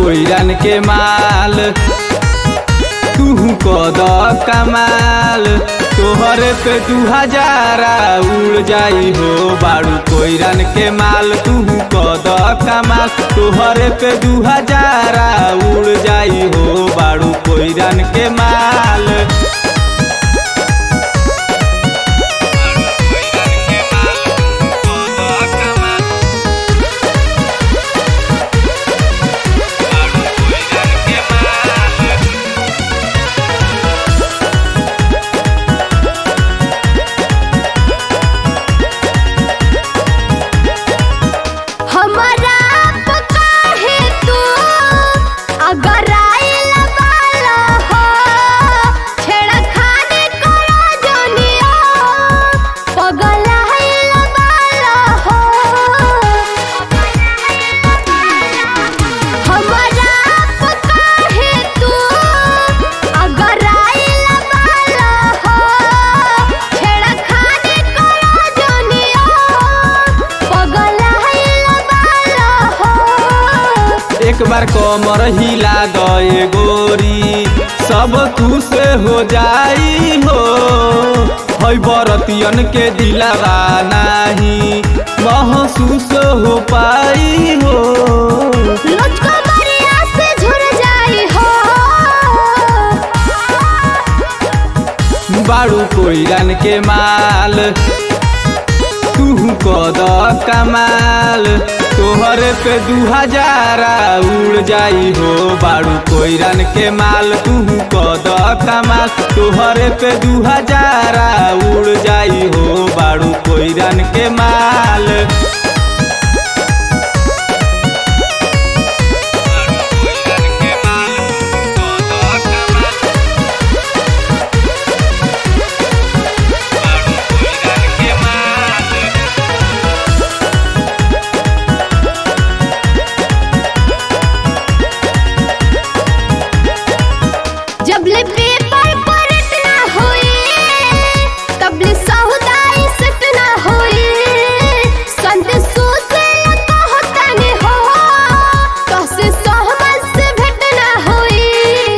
कोइरन के माल तू कद कमाल तोहरे पे दू हजारा उड़ जाई हो बाड़ू कोइरन के माल तू कद कमाल तोहरे पे दू हजारा उड़ जाई हो बाड़ू कोइरन के माल हमारा काहे तू अगर आइल बाला हो छेड़खानी करो जोनिया पगल आइल बाला हो हमारा काहे तू अगर आइल बाला हो छेड़खानी करो जोनिया पगल आइल बाला हो एक बार कमर हिला गए गोरी सब तू से हो जाई हो है बरतियन के दिलावा नाही महसूस हो पाई हो मुझको मरिया से झुर जाई हो बाड़ू कोइरन के माल तू कद कमाल तोहरे पे दू हजारा उड़ जाई हो बाड़ू कोइरन के माल तू कद कमाल तोहरे पे दू हजारा उड़ जाई हो बाड़ू कोइरन के माल जब ले पेपर पर इतना होई तब ले सहुदाई सतना होई संत सोचे कहता ने हो तो से सहमत से भेटना होई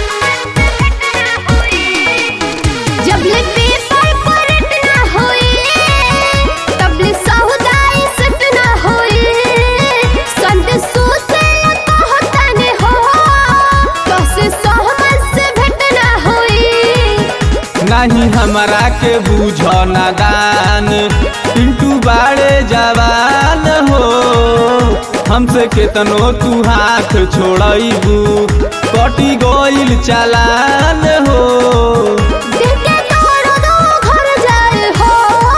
जब ले पेपर पर इतना होई तब ले सहुदाई सतना होई संत सोचे कहता ने हो तो से सहमत से भेटना होई नहीं हमरा के बूझ नादान पिंटू बाड़े जवान हो हमसे केतनो तू हाथ छोड़बू कटी गइल चालान हो देख के तोरो दो घर जाए हो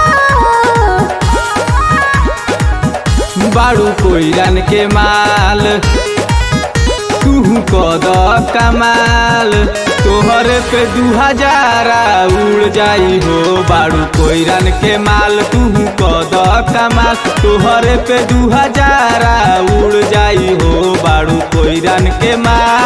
बाड़ू कोइरन के माल तू कद कमाल तोहरे पे दू हजारा उड़ जाई हो बाड़ू कोइरन के माल तू कद कमाल तोहरे पे दू हजारा उड़ जाई हो बाड़ू कोइरन के माल